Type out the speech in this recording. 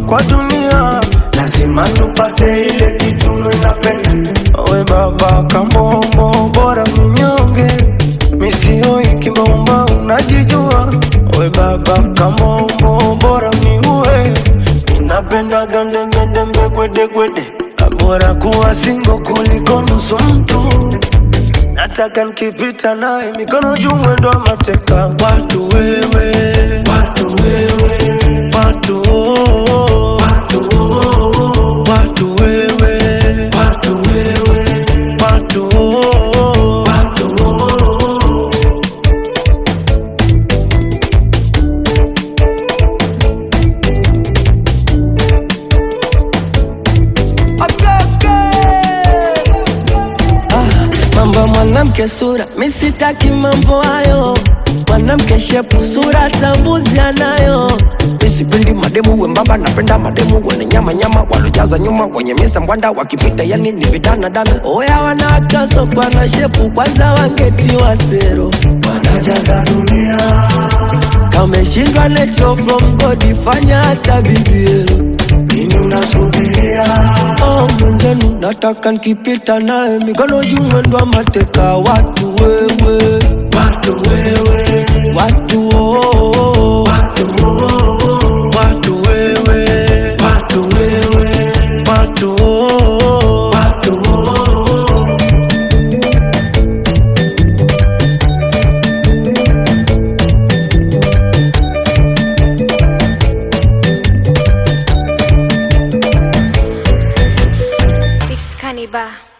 kwa dunia, lazima tupate ile kitu inapenda. We baba kamombo, bora minyonge, misioi kimbomba, unajijua. We baba kamombo, bora miue, napenda gandembedembe gwedegwede, bora kuwa singo kuliko nusu mtu nataka nikipita naye mikono juu mwendo wa mateka watu wewe watu wewe watu oh, watu oh, watu wewe watu wewe watu oh, watu oh. mambo ya mwanamke sura, mi sitaki mambo hayo. Mwanamke shepu sura tambuzi anayo. Mi sipendi mademu wembamba, napenda mademu wenye nyama nyama, walojaza nyuma, wenye misa mbwanda, wakipita yani ni vidana dana. Oya wanawake wasokwa na shepu, kwanza wangetiwa sero, wanajaza dunia. Kameshindwa nature from God, fanya hata BBL. Nini unasubiria? Oh, mwenzenu nataka nikipita naye mikono juu mwendo wa mateka watu wewe watu wewe watu oh, oh, watu oh, oh, watu wewe watu wewe watu oh, oh, watu oh, oh. It's Cannibal.